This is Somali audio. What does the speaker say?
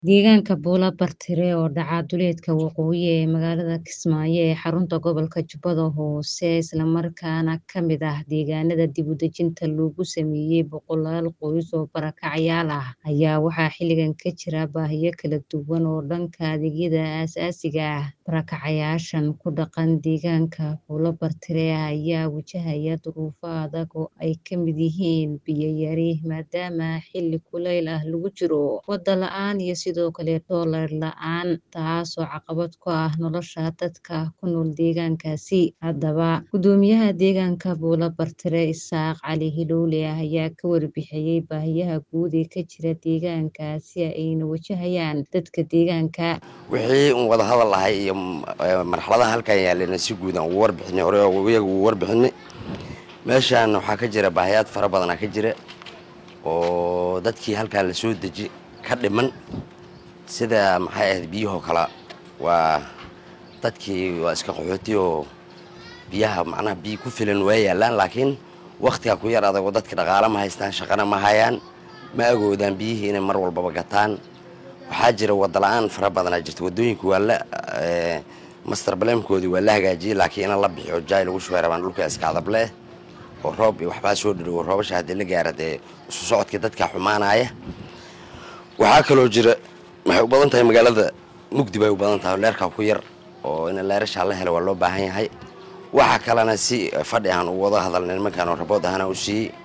Deegaanka Buula Bartire oo dhaca duleedka waqooyi ee magaalada Kismaayo ee xarunta gobolka Jubbada Hoose isla markaana ka mid ah deegaanada dib u dejinta loogu sameeyay boqolaal qoys oo barakacayaal ah ayaa waxaa xilligan ka jira baahiyo kala duwan oo dhanka adeegyada aasaasiga ah. Barakacayaashan ku dhaqan deegaanka Buula Bartire ayaa wajahaya duruufo adag oo ay ka mid yihiin biyo yari maadaama xilli kuleyl ah lagu jiro, waddo la'aan iyo sidoo kale doolar la'aan taasoo caqabad ku ah nolosha dadka ku nool deegaankaasi. Haddaba, guddoomiyaha deegaanka Buula Bartire Isaaq Cali Hilowle ayaa ka warbixiyay baahiyaha guud ee ka jira deegaankaasi ayna wajahayaan dadka deegaanka. wixii un wada hadal ahay iyo marxaladaha halkan yaalena si guud aan ugu warbixinay hore iyaga ugu warbixinay meeshaan waxaa ka jira baahiyaad fara badanaa ka jira oo dadkii halkan la soo deji ka dhiman sida maxay ahayd biyahoo kale waa dadkii waa iska qaxooti oo biyaha macnaha biyo ku filan waa yaalaan laakiin wakhtiga ku yar adag oo dadka dhaqaale ma haystaan shaqana ma hayaan ma agoodaan biyihii inay mar walbaba gataan waxaa jira wadda la-aan fara badanaa jirta waddooyinka waa la master baleemkoodii waa la hagaajiyey laakiin in la bixiyo jaay lagu shubay rabaan dhulka iska adableh oo roob iyo waxbaa soo dhadhowo roobasha haddii la gaara dee isu socodkii dadka xumaanaya waxaa kaloo jira waxay u badan tahay magaalada mugdi bay u badan tahay leerkaa ku yar oo in leerashaa la helo waa loo baahan yahay waxaa kalena si fadhi aan u wada hadalnay nimankaan oo rabood ahana u siiyey